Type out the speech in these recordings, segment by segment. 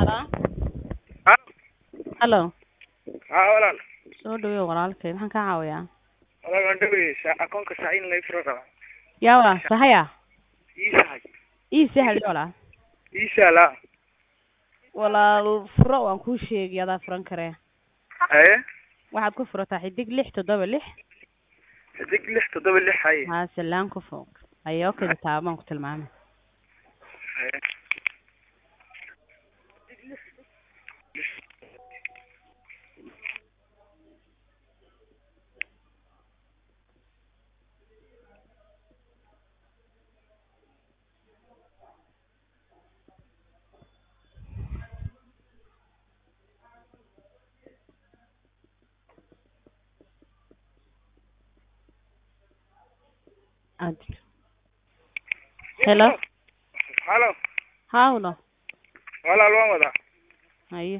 Halo. Ha? Halo. haa walaal Soo dhaweey walaalkay maxaan kaa caawiyaa? walaal waan dhawey sa- akoonka saa in lay furo rabaa Yaa walaal sahaya. ii sahay Ii sahal walaal. ii saala Walaal furo waan kuu sheegay adaa furan karee. haye Waxaad ku furataa xidig lix toddoba lix. xidig lix toddoba lix haye Haa salaan ku fog. Ayoo kida taaban ku tilmaamay. haye Ad. Hello. halo Haa walaal. walaal waan wadaa Haye.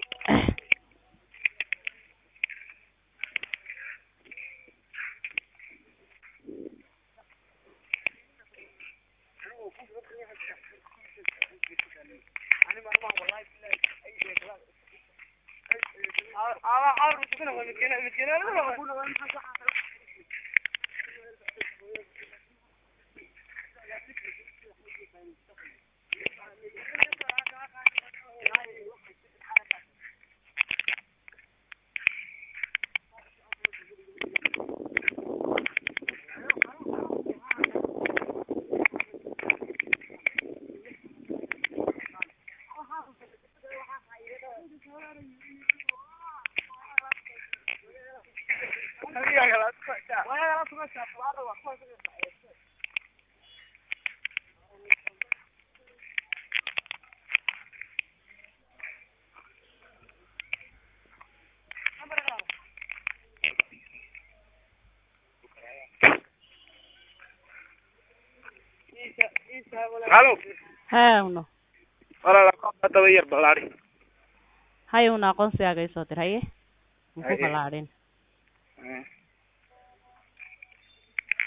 halo Haa walaal. walaal akoonka daba yar ballaari Haye una aqoonsigaaga ii soo dir haye. Muku Haye. balaadhin. Haye.